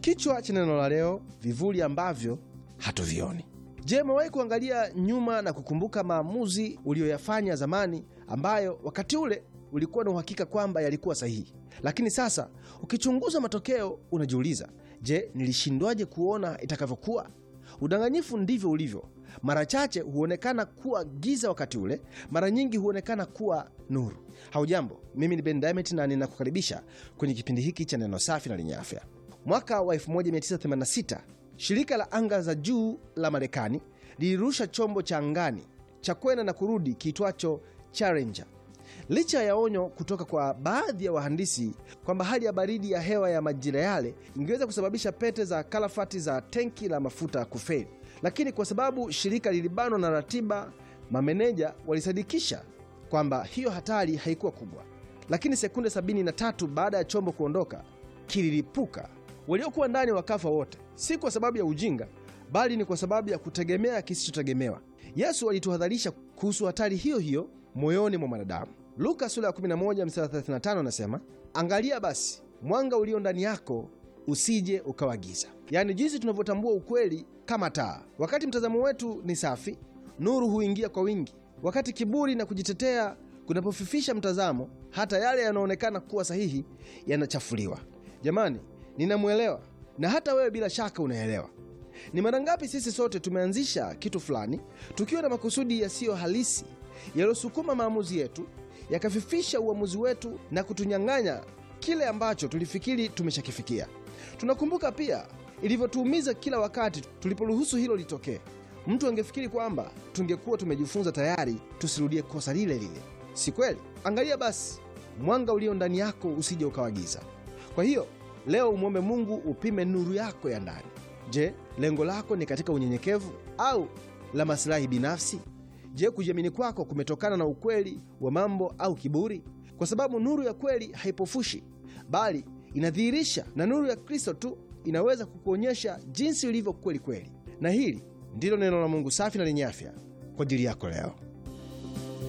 Kichwa cha neno la leo, vivuli ambavyo hatuvioni. Je, umewahi kuangalia nyuma na kukumbuka maamuzi uliyoyafanya zamani ambayo wakati ule ulikuwa na uhakika kwamba yalikuwa sahihi, lakini sasa ukichunguza matokeo unajiuliza, je, nilishindwaje kuona itakavyokuwa? Udanganyifu ndivyo ulivyo. Mara chache huonekana kuwa giza wakati ule, mara nyingi huonekana kuwa nuru. Haujambo, mimi ni Ben Diamond na ninakukaribisha kwenye kipindi hiki cha neno safi na lenye afya. Mwaka wa 1986 shirika la anga za juu la Marekani lilirusha chombo cha angani cha kwenda na kurudi kiitwacho Challenger. Licha ya onyo kutoka kwa baadhi ya wahandisi kwamba hali ya baridi ya hewa ya majira yale ingeweza kusababisha pete za kalafati za tenki la mafuta kufeli, lakini kwa sababu shirika lilibanwa na ratiba, mameneja walisadikisha kwamba hiyo hatari haikuwa kubwa. Lakini sekunde 73 baada ya chombo kuondoka, kililipuka. Waliokuwa ndani wakafa wote, si kwa sababu ya ujinga, bali ni kwa sababu ya kutegemea kisichotegemewa. Yesu alituhadharisha kuhusu hatari hiyo hiyo moyoni mwa mwanadamu. Luka sura ya 11 mstari 35 anasema, angalia basi mwanga ulio ndani yako usije ukawa giza. Yaani jinsi tunavyotambua ukweli kama taa. Wakati mtazamo wetu ni safi, nuru huingia kwa wingi. Wakati kiburi na kujitetea kunapofifisha mtazamo, hata yale yanaonekana kuwa sahihi yanachafuliwa. Jamani, ninamwelewa na hata wewe bila shaka unaelewa. Ni mara ngapi sisi sote tumeanzisha kitu fulani tukiwa na makusudi yasiyo halisi yaliyosukuma maamuzi yetu yakafifisha uamuzi wetu na kutunyang'anya kile ambacho tulifikiri tumeshakifikia. Tunakumbuka pia ilivyotuumiza kila wakati tuliporuhusu hilo litokee. Mtu angefikiri kwamba tungekuwa tumejifunza tayari tusirudie kosa lile lile. Si kweli? Angalia basi mwanga ulio ndani yako usije ukawagiza. Kwa hiyo leo umwombe Mungu upime nuru yako ya ndani. Je, lengo lako ni katika unyenyekevu au la masilahi binafsi? Je, kujiamini kwako kumetokana na ukweli wa mambo au kiburi? Kwa sababu nuru ya kweli haipofushi, bali inadhihirisha, na nuru ya Kristo tu inaweza kukuonyesha jinsi ulivyo kweli kweli. Na hili ndilo neno la Mungu safi na lenye afya kwa ajili yako leo.